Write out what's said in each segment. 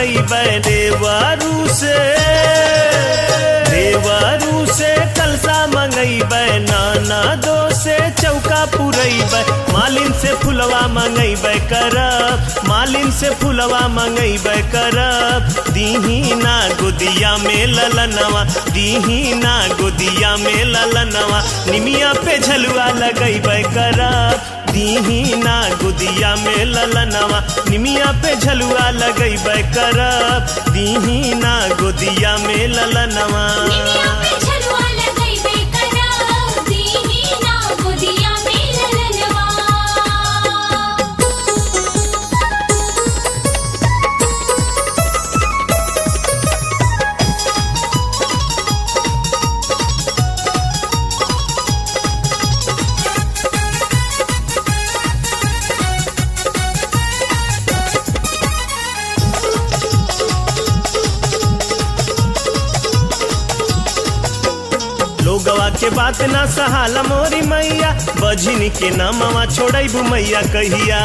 मंगैबै देवारू से देवारू से कलसा मंगैबै नाना दो से चौका पुरैबै मालिन से फुलवा मंगैबै करब मालिन से फुलवा मंगैबै करब दीही ना गोदिया में ललनवा दीही ना गोदिया में ललनवा निमिया पे झलुआ लगैबै करब दीही ना गुदिया में ललनवा निमिया पे झलुआ लगैबै करब दीही ना गुदिया में ललनवा निमिया पे झलुआ लगैबे करब दीही ना गोदिया में ललनवा लोगवा के बात ना सहाला मोरी मैया बझिनी के नामवा छोड़ैबू मैया कहिया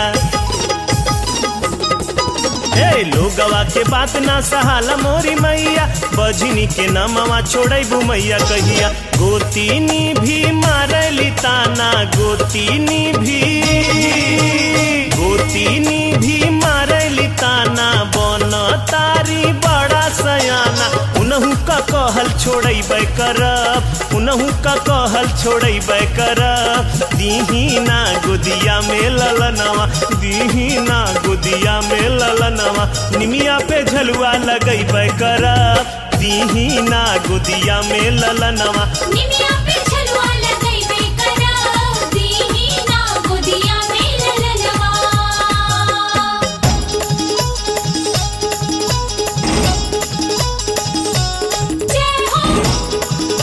हे लोगवा के बात ना सहाला मोरी मैया बझिनी के नामवा छोड़ैबू मैया कहिया गोतीनी भी मारली ताना गोतीनी भी गोतीनी भी मारली ताना बन तारी बड़ा सयाना उनहु का कहल छोड़ैबै करब उनहु का कहल छोड़ैबै करब दीही ना गोदिया में ललनवा दीही ना गोदिया में ललनवा निमिया पे झलुआ लगैबै करब दीही ना गोदिया में ललनवा निमिया पे झलुआ लगैबे करब दीही ना गोदिया में ललनवा जय हो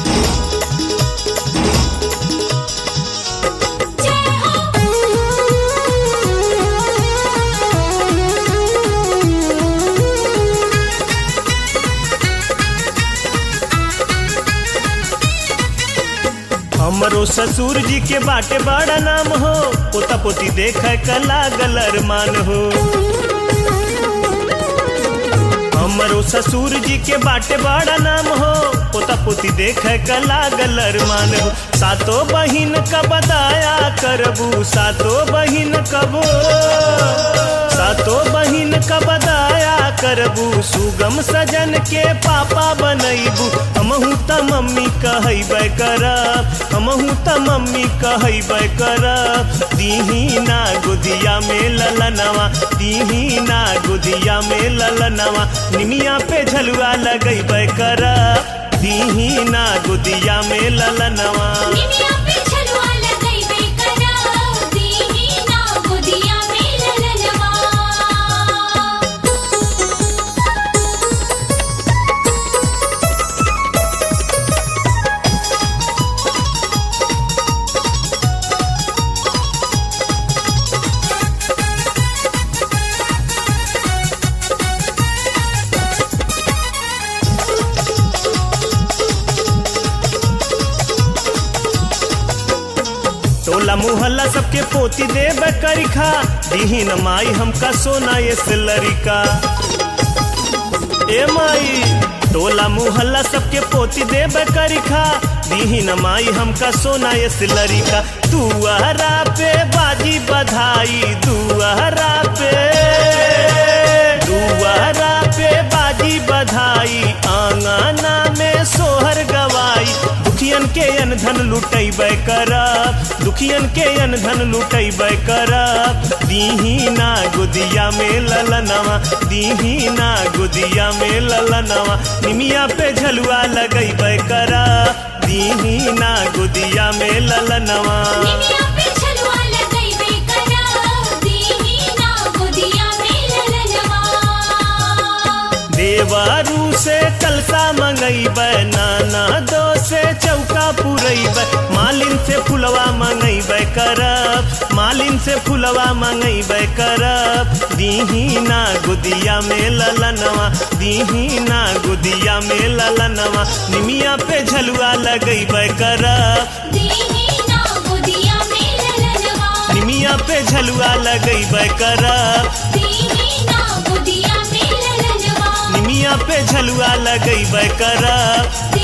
जय हमरो ससुर जी के बाटे बड़ा नाम हो पोता पोती देख क लागल अरमान हो हमरो ससुर जी के बाटे बड़ा नाम हो पोता पोती देख क लागल अरमान हो सातो बहिन का बदाया करबू सातो बहिन कबो सातो बहिन का बदाया करबू सुगम सजन के पापा बनैबू हमहू त मम्मी कहैबै करब हमहू त मम्मी कहैबै करब दीही ना गुदिया में ललनवा दीही ना गुदिया में ललनवा निमिया पे झलुआ लगैबै करब दीही ना गुदिया में ललनवा निमिया पे झलुआ लगैबे करब दीही ना गोदिया में ललनवा टोला मुहल्ला सबके पोती देब करिखा दीही न माई हमका सोना ये सिलरिका ए माई टोला मुहल्ला सबके पोती देब करिखा दीही न माई हमका सोना ये सिलरिका दुआरा पे बाजी बधाई दुआरा पे दुआरा पे बाजी बधाई आंगना में सोहर गवाई दुखियन के अनधन लुटैबै करब दुखियन के अनधन लुटैबै करब दीही ना गुदिया में ललनवा दीही ना गुदिया में ललनवा निमिया पे झलुआ लगैबै करब दीही ना गुदिया में ललनवा निमिया पे झलुआ लगैबे करब दीही ना गोदिया में ललनवा देवारू से कलसा मंगैबै नाना दो से चौका पुरैबै मालिन से फुलवा मंगैबै करब मालिन से फुलवा मंगैबै करब दीही ना गुदिया में ललनवा दीही ना गुदिया में ललनवा निमिया पे झलुआ लगैबै करब दीही ना गोदिया में ललनवा निमिया पे झलुआ लगैबै करब दीही ना गोदिया में ललनवा निमिया पे झलुआ लगैबे करब